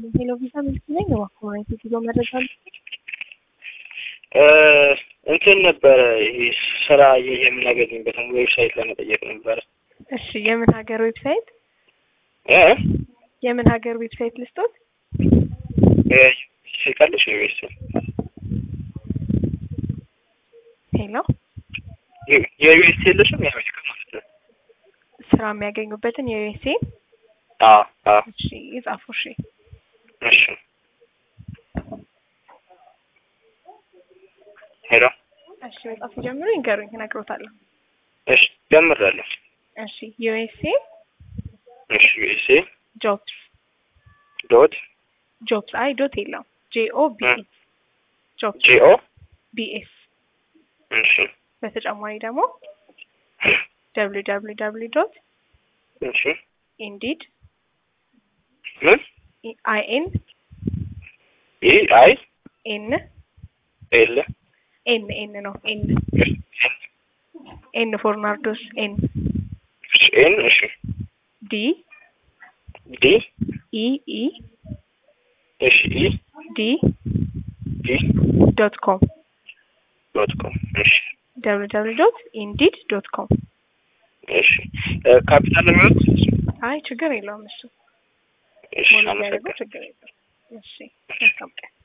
ሄሎ ቪዛ ሚልክ ነኝ። በኮሚኒቲ ጉዞ መረጃ እንትን ነበረ ይሄ ስራ የምናገኝበትን ዌብሳይት ለመጠየቅ ነበረ። እሺ፣ የምን ሀገር ዌብሳይት? እ የምን ሀገር ዌብሳይት ልስጦት? ሲቀልሽ ዩኤስ ሄሎ፣ የዩኤስ የለሽም? የአሜሪካ ማለት ነው። ስራ የሚያገኙበትን የዩኤስኤ አዎ አዎ። እሺ፣ ይጻፉ። እሺ፣ እሺ። ሄሎ፣ እሺ፣ መጻፍ ጀምሩ። ይንገሩኝ፣ እነግሮታለሁ። እሺ፣ ጀምራለሁ። እሺ፣ ዩኤስኤ እሺ፣ ዩኤስኤ ጆብስ ዶት ጆብስ አይ ዶት የለውም። ጄኦ ቢኤስ ጆብስ ጂኦ ቢኤስ እሺ፣ በተጨማሪ ደግሞ ደብሊው ደብሊው ደብሊው ዶት እሺ። ኢንዲድ ምን አይ ኤን ኢ አይ ኤን ኤል ኤን ኤን ነው ኤን ኤን ፎር ናርዶስ ኤን እሺ፣ ኤን እሺ፣ ዲ ዲ ኢ ኢ እሺ፣ ኢ ዲ ዲ ዶት ኮም ዶት ኮም እሺ፣ ደብሊው ደብሊው ዶት ኢንዲድ ዶት ኮም እሺ። ካፒታል የሚሆን አይ ችግር የለውም እሱ እሺ፣ ሞላ ያደረገው አመሰግናለሁ። ችግር የለውም። እሺ መልካም ቀን